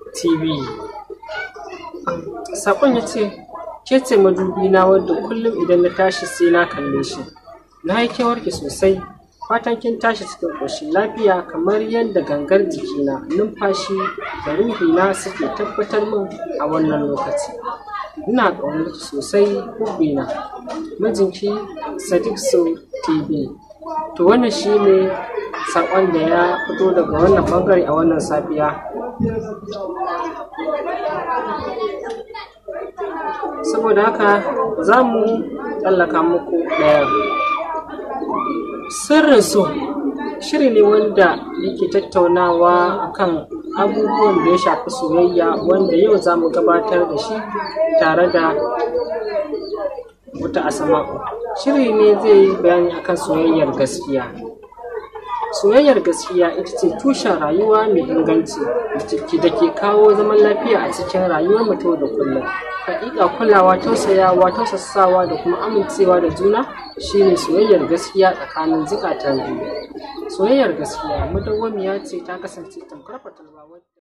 tv saƙon ya ce ke ce madubi na wadda kullum idan na tashi sai na kalle shi na yi kewarki sosai fatan kin tashi cikin ƙoshin lafiya kamar yadda gangar jikina numfashi da ruhina suke tabbatar min a wannan lokaci ina ƙaunar ki sosai hubbina mijinki sadiq so tv to wannan shi ne saƙon da ya fito daga wannan ɓangare a wannan safiya saboda haka za mu tsallaka muku ɗaya sirrin so shiri ne wanda yake tattaunawa akan abubuwan da ya shafi soyayya wanda yau za mu gabatar da shi tare da wata asama'u shiri ne zai yi bayani akan soyayyar gaskiya soyayyar gaskiya ita ce tushen rayuwa mai inganci da ke kawo zaman lafiya a cikin rayuwar mutum da kullum hakika kulawa tausayawa tausasawa da kuma amincewa da juna shine soyayyar gaskiya tsakanin zukatan biyu soyayyar gaskiya madawwamiya ce ta kasance tamkar fatalwa